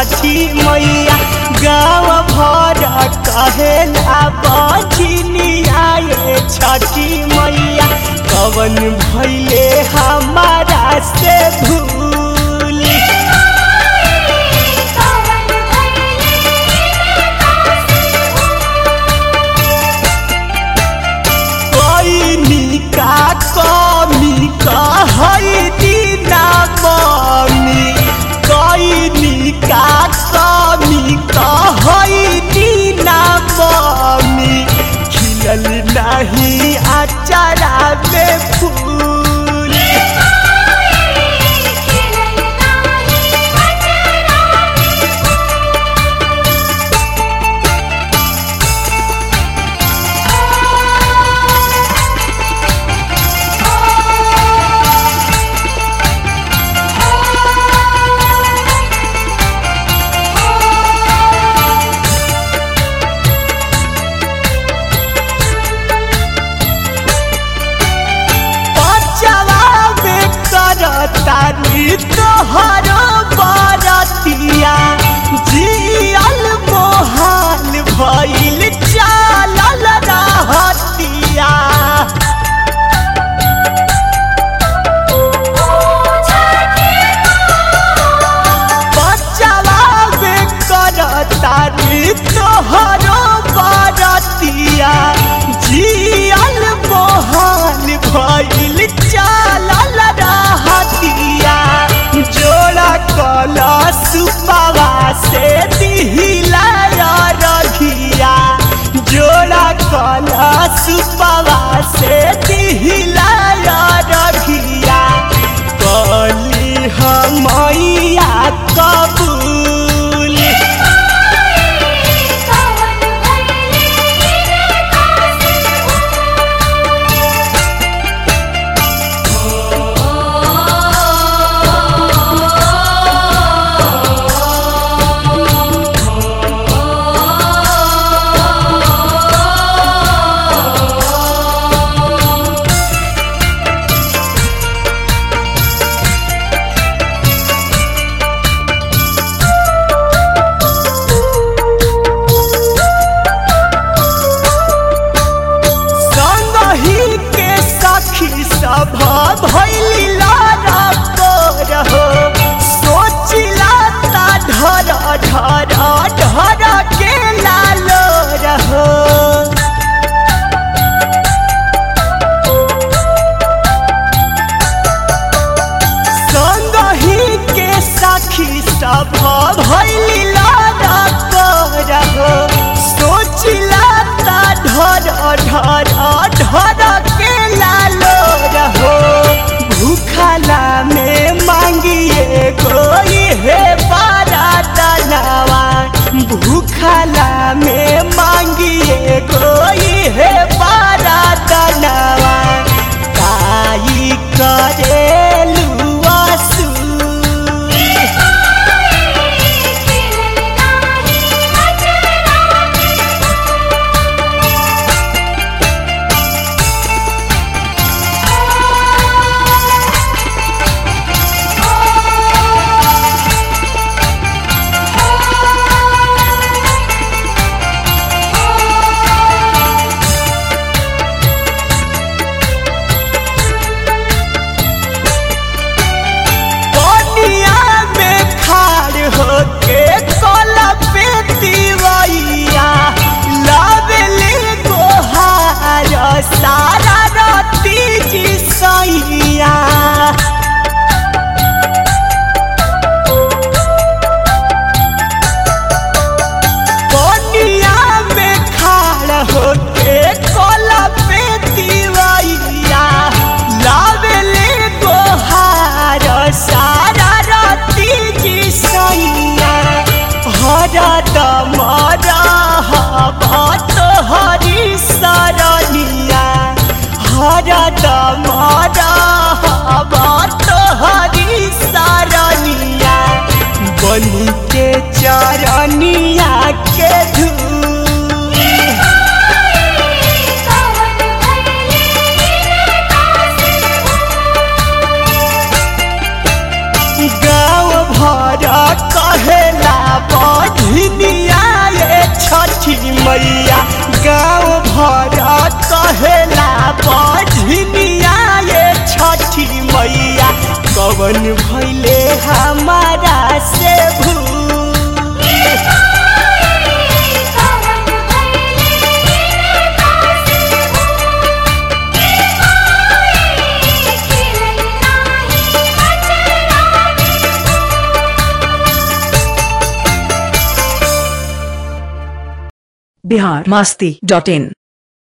छठी मैया गाँव भर कहेला बजनिया ये छठी मैया कवन भैले हमारा से भूल कोई निका कमी कहई दीना मम्मी कोई निका कमी कहई दीना मम्मी खिलल नहीं अचारा में फूल बचवा में करतारी तोहर बरतिया जियल मोहाल भइल चालल रहतिया बचवा में करतारी तोहर बरतिया जियल मोहाल भइल चालल रहतिया जोड़ा कला सुपावा से दिहिला रघिया जोड़ा कला सुपावा से दिहिला रघिया कली हमैया कबूल संगही के सखी सब भैली लारा रहो सोचिला ता ढर ढर ढर के लालो रहो संगही के सखी सब भैली लारा रहो सोचिला ता ढर ढर ढर के लालो रहो भूखला में मांगिए कोई है बारा दलवा भूखला में मांगिए कोई है बारा दलवा काई करेलू आसू मैया गाँव भर कहेला बझनिया ये छठी मैया कवन भैले हमारा से भूल बिहार मास्ती डॉट इन